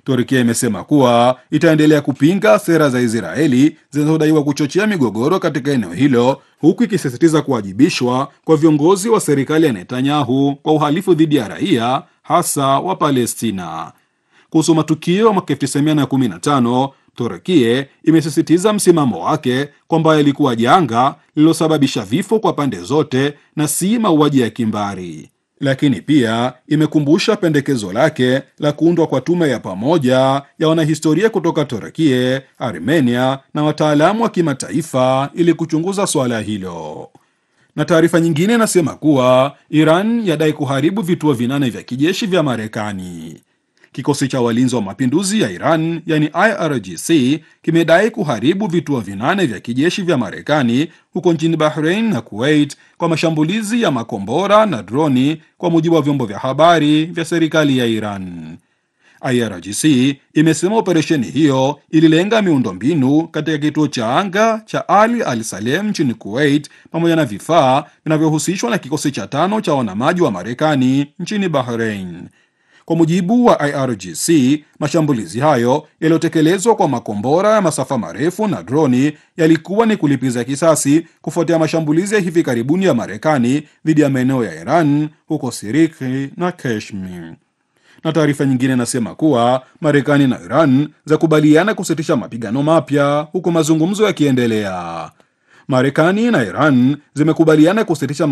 Turkia imesema kuwa itaendelea kupinga sera za Israeli zinazodaiwa kuchochea migogoro katika eneo hilo, huku ikisisitiza kuwajibishwa kwa viongozi wa serikali ya Netanyahu kwa uhalifu dhidi ya raia, hasa wa Palestina. Kuhusu matukio ya mwaka 1915 Turkie imesisitiza msimamo wake kwamba yalikuwa janga lililosababisha vifo kwa pande zote na si mauaji ya kimbari, lakini pia imekumbusha pendekezo lake la kuundwa kwa tume ya pamoja ya wanahistoria kutoka Turkie, Armenia na wataalamu wa kimataifa ili kuchunguza suala hilo. Na taarifa nyingine inasema kuwa Iran yadai kuharibu vituo vinane vya kijeshi vya Marekani. Kikosi cha walinzi wa mapinduzi ya Iran yani IRGC kimedai kuharibu vituo vinane vya kijeshi vya Marekani huko nchini Bahrain na Kuwait kwa mashambulizi ya makombora na droni, kwa mujibu wa vyombo vya habari vya serikali ya Iran. IRGC imesema operesheni hiyo ililenga miundombinu katika kituo cha anga cha Ali Al Salem nchini Kuwait pamoja na vifaa vinavyohusishwa na kikosi cha tano cha wanamaji wa Marekani nchini Bahrain. Kwa mujibu wa IRGC, mashambulizi hayo yaliyotekelezwa kwa makombora ya masafa marefu na droni yalikuwa ni kulipiza kisasi kufuatia mashambulizi ya hivi karibuni ya Marekani dhidi ya maeneo ya Iran huko Siriki na Kashmir. Na taarifa nyingine inasema kuwa Marekani na Iran zakubaliana kusitisha mapigano mapya huku mazungumzo yakiendelea. Marekani na Iran zimekubaliana kusitisha